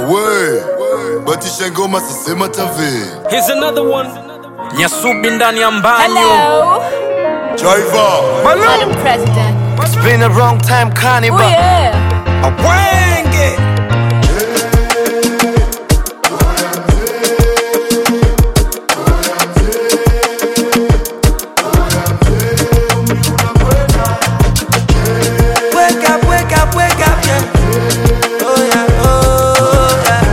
awe batisha ngoma sisema tave Here's another one. Nyasubi ndani ya mbanyo. Hello, Driver Madam President. It's been a wrong time, Oh carnival. yeah. Wenge. Wake up, wake up, wake up, yeah. Oh yeah, oh yeah.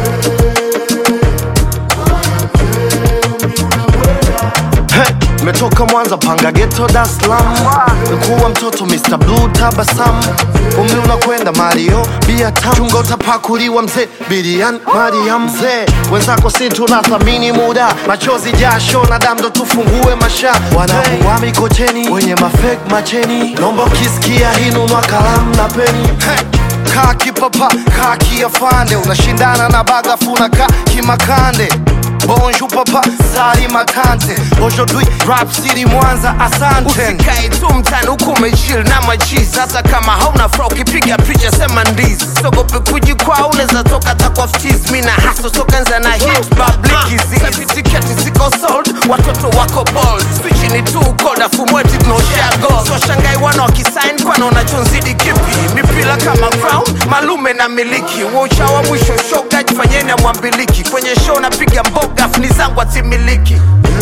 Hey, metoka Mwanza panga ghetto Dar es Salaam. Kuwa mtoto Mr. Blue tabasamu. Umri unakwenda Mario, bia tamu. Chunga utapakuliwa mzee, Bilian Mariam mzee. Wenzako si tunathamini muda, machozi jasho na damu ndo tufungue masha. Wanakuwa mikocheni, wenye mafake macheni. Nomba ukisikia hinunua kalamu na peni. Hey. Kaa kipapa, kaa kiafande, unashindana na bagafu na kaa kimakande. Bonjour papa, sali matante. Aujourd'hui, rap city Mwanza, asante. usikae tu mtani huku umechill na machizi hata kama hauna fra ukipiga picha sema ndizi sogope kujikwaa unaweza toka takwa ftiz mi na haso sokanza na hit publikizisapitiketi ziko sold watoto wako bold spichi ni tu cold afu mweti tunaoshare gold so shangai wana wakisign kwana unachonzidi kipi mipila kama crown malume na miliki waucha wa mwisho shoga jifanyeni amwambiliki kwenye show napiga mboga funi zangu atimiliki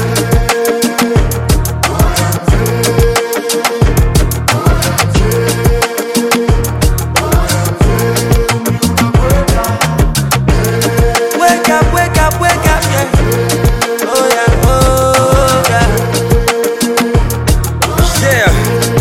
Wake up, wake up, wake up, yeah. Oh yeah, oh yeah. Yeah.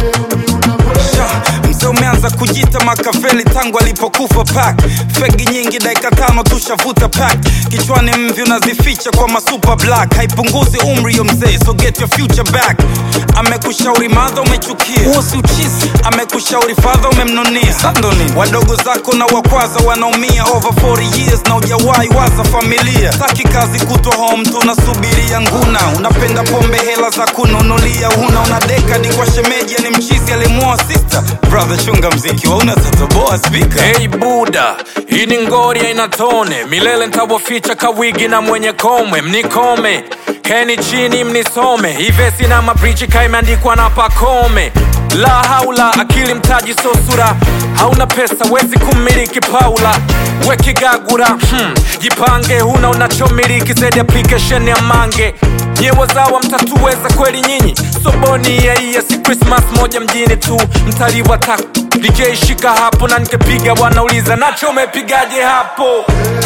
Sha, Mzee umeanza kujita Makaveli tangu alipokufa pak fegi nyingi dakika tano tushavuta pak kichwani mvi unazificha kwa masuper black haipunguzi umri yo mzee so get your future back amekushauri madha umechukia huo si uchizi amekushauri fadha umemnunia sandoni wadogo zako na wakwaza wanaumia over 40 years na ujawahi waza familia taki kazi kutwa home tunasubiria nguna unapenda pombe hela za kununulia una una dekadi kwa shemeji ni mchizi alimuoa sister brother chunga mziki wauna tatoboa spika Hey Buda, hii ni ngori haina tone, milele ntawaficha kawigi na mwenye komwe, mnikome keni chini mnisome, ivesi na mabrichi kaimeandikwa na pakome. La haula, akili mtaji so sura, hauna pesa wezi kumiliki Paula wekigagura hmm. Jipange, huna unachomiliki zaidi application ya mange nyewe zawa mtatuweza kweli nyinyi soboni yaiya si krismas moja mjini tu mtaliwa tak DJ shika hapo na nikepiga wanauliza nacho umepigaje hapo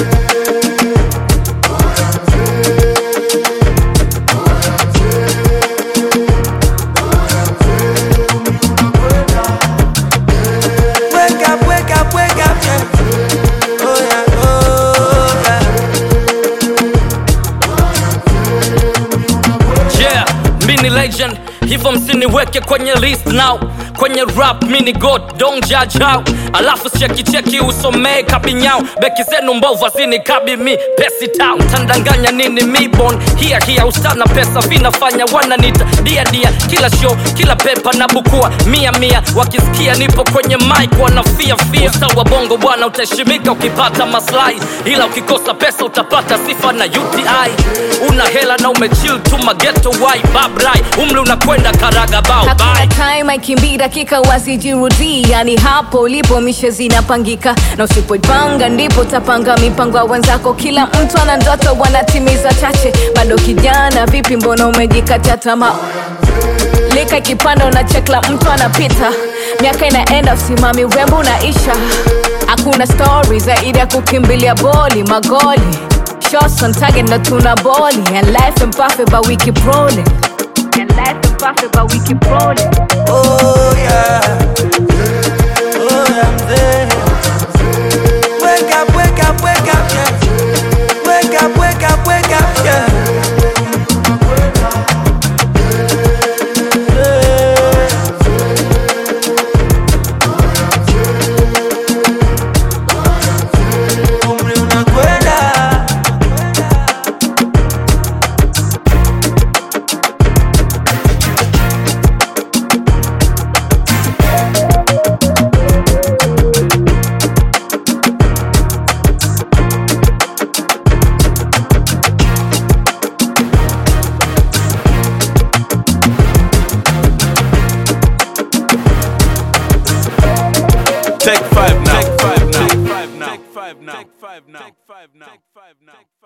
Wake up, wake up, wake up, yeah. Oh yeah, oh yeah. yeah mi ni legend hivyo msiniweke kwenye list now kwenye rap mini god don't judge how alafu chekicheki usomee kabinyao beki zenu mbovu azini kabi mi pesi town tandanganya nini mibon hia hia ustana pesa vinafanya wananita dia dia kila show kila pepa na bukua mia mia wakisikia nipo kwenye mic wanafia fia usta wa bongo bwana utaheshimika ukipata maslahi ila ukikosa pesa utapata sifa na uti una hela na umechill tu mageto wai babrai umri unakwenda karaga bao Hakuna bye time aikimbii dakika wasijirudii, yani hapo ulipo mishe zinapangika, na usipoipanga ndipo utapanga mipango ya wenzako. Kila mtu ana ndoto, wanatimiza chache. Bado kijana, vipi, mbona umejikatia tamaa? lika ikipanda una chekla mtu anapita miaka inaenda usimami urembo unaisha hakuna stori zaidi ya kukimbilia boli magoli shots on target na tuna boli and life and perfect but we keep rolling and life and perfect but we keep rolling Oh yeah. Oh yeah, mzee. Wake up, wake up, wake up, yeah. Wake up, wake up, wake up, yeah. Umri unakwenda Take five now. Take five now. Take five now. Take five now. Take five now. Take five now.